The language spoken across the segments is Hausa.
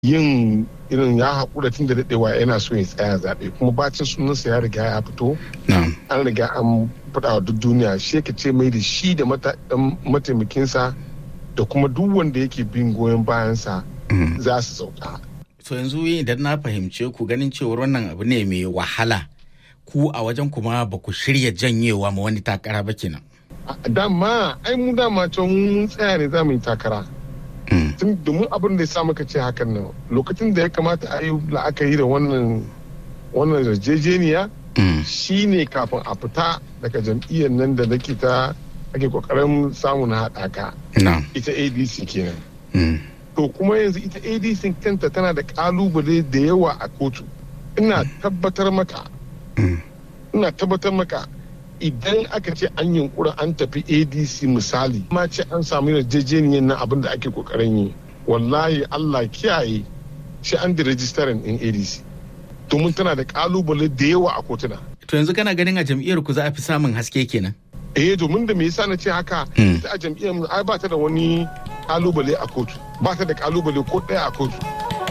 yin irin ya haƙura tun da daɗewa yana so ya tsaya zaɓe kuma bacin sunansa ya riga ya fito an riga an faɗa wa duk duniya shi ka ce mai da shi da mataimakinsa da kuma duk wanda yake bin goyon bayansa za su sauka. to yanzu idan na fahimce ku ganin cewar wannan abu ne mai wahala ku a wajen kuma ba ku shirya janyewa ma wani takara ba kenan. dama ai mu dama can mun tsaya ne za mu yi takara. tun domin abin da ya sa muka ce hakan nan lokacin da ya kamata a yi la'akari da wannan wannan yarjejeniya shi ne kafin a fita daga jam'iyyar nan da nake ta ake kokarin samu na haɗaka ita adc kenan to kuma yanzu ita adc kanta tana da kalubale da yawa a kotu ina tabbatar maka ina tabbatar maka idan aka ce an yunkura an tafi adc misali ma ce an samu yarjejeniyar na abin da ake kokarin yi wallahi allah kiyaye shi an da rajistarin din adc domin tana da kalubale da yawa a kotuna to yanzu kana ganin a jam'iyyar ku za a fi samun haske kenan eh domin da me yasa na ce haka ita a jam'iyyar mu ai ba ta da wani kalubale a kotu ba ta da kalubale ko ɗaya a kotu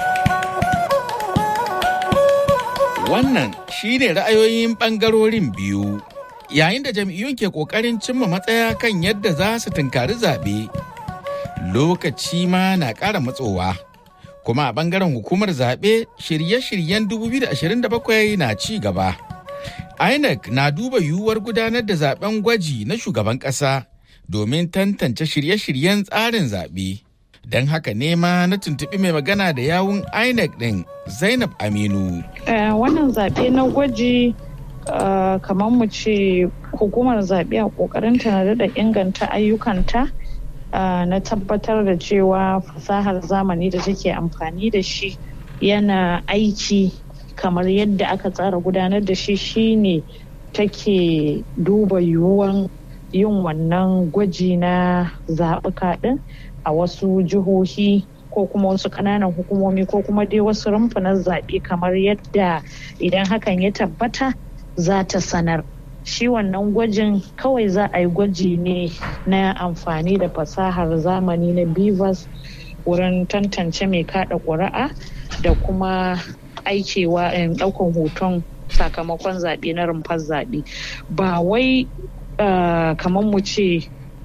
wannan shine ra'ayoyin bangarorin biyu yayin da jam'iyyun ke kokarin cimma matsaya kan yadda za su tunkari zaɓe lokaci ma na ƙara matsowa kuma a bangaren hukumar zaɓe shirye-shiryen 2027 na ci gaba inec na duba yiwuwar gudanar da zaben gwaji na shugaban ƙasa domin tantance shirye-shiryen tsarin zaɓe don haka nema na tuntuɓi mai magana da yawun inec ɗin zainab aminu wannan zaɓe na gwaji Uh, kamar mu ce hukumar zaɓe a ƙoƙarinta na daɗa inganta ayyukanta uh, na tabbatar da cewa fasahar zamani da take amfani da shi yana aiki kamar yadda aka tsara gudanar da shi shine take duba yiwuwan yin wannan gwaji na zaɓuka ɗin a wasu jihohi ko kuma wasu ƙananan hukumomi ko kuma dai wasu rumfunan zaɓe kamar yadda idan hakan ya tabbata za ta sanar shi wannan gwajin kawai za a yi gwaji ne na amfani da fasahar zamani na bivas wurin tantance mai kada ƙuri'a da kuma aikewa ɗaukan hoton sakamakon zaɓe na rumfar zaɓe ba wai kamar mu ce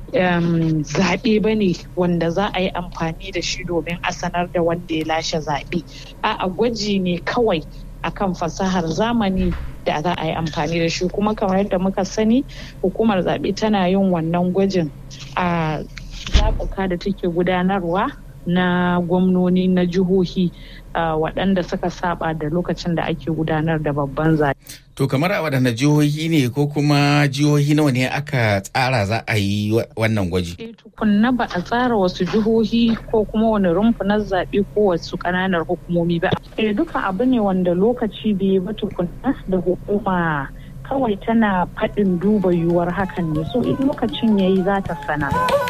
zaɓe ba ne wanda za a yi amfani da shi domin a sanar da wanda ya lashe zaɓe a gwaji ne kawai akan fasahar zamani da za a yi amfani da shi kuma kamar yadda muka sani hukumar zaɓe tana yin wannan gwajin a zaɓuka da take gudanarwa na gwamnoni na jihohi waɗanda suka saba da lokacin da ake gudanar da babban zaɓe. To kamar a waɗanda jihohi ne ko kuma jihohi nawa ne aka tsara za a yi wannan gwaji? E tukunna ba a tsara wasu jihohi ko kuma wani rumfunan zaɓe ko wasu ƙananan hukumomi ba. E duka abu ne wanda lokaci bai ba tukunna da hukuma kawai tana faɗin duba yiwuwar hakan ne so in lokacin yayi za ta sana.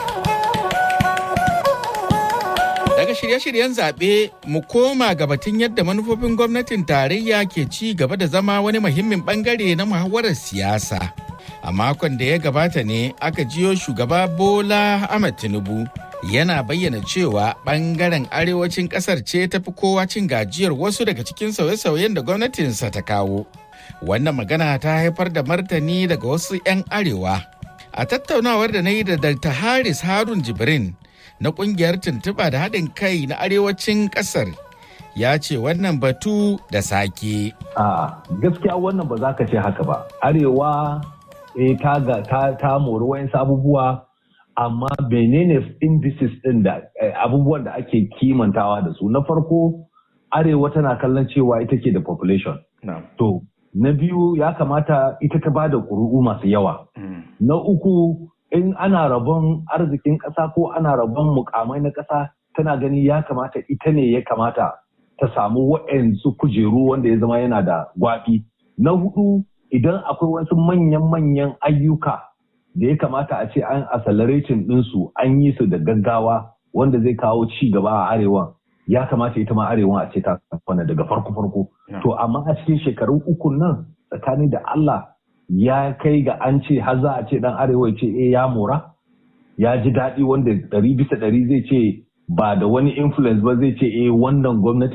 Daga shirye-shiryen zaɓe mu koma ga batun yadda manufofin gwamnatin tarayya ke ci gaba da zama wani muhimmin bangare na muhawarar siyasa. A makon da ya gabata ne aka jiyo shugaba Bola Ahmed Tinubu yana bayyana cewa bangaren arewacin kasar ce ta fi kowa cin gajiyar wasu daga cikin sauye-sauyen da gwamnatinsa ta kawo. Wannan magana ta haifar da martani daga wasu 'yan arewa. A tattaunawar da na yi da Dr. Haris Harun Jibrin na kungiyar tuntuɓa da haɗin kai na arewacin ƙasar ya ce wannan batu da sake. A gaskiya wannan ba za ka ce haka ba. Arewa eh, ta, ta, ta mori wayansu abubuwa amma menene indices ɗin da abubuwan da ake kimantawa da su. Na farko Arewa tana kallon cewa ita ke da population. To, na biyu ya kamata ita ta ba da ƙuri'u masu yawa. Na uku in ana rabon arzikin ƙasa ko ana rabon mukamai na ƙasa tana gani ya kamata ita ne ya kamata ta samu wa'yansu kujeru wanda ya zama yana da gwaɓi. Na hudu idan akwai wasu manyan-manyan ayyuka da ya kamata a ce an accelerating ɗinsu an yi su da gaggawa wanda zai kawo ci gaba a arewa ya kamata ita ma arewa a ce ta kwana daga farko-farko. To amma a cikin shekarun uku nan tsakanin da Allah ya kai ga an ce har za a ce dan arewa ce eh ya mora ya ji daɗi wanda ɗari bisa ɗari zai ce ba da wani influence ba zai ce eh wannan gwamnati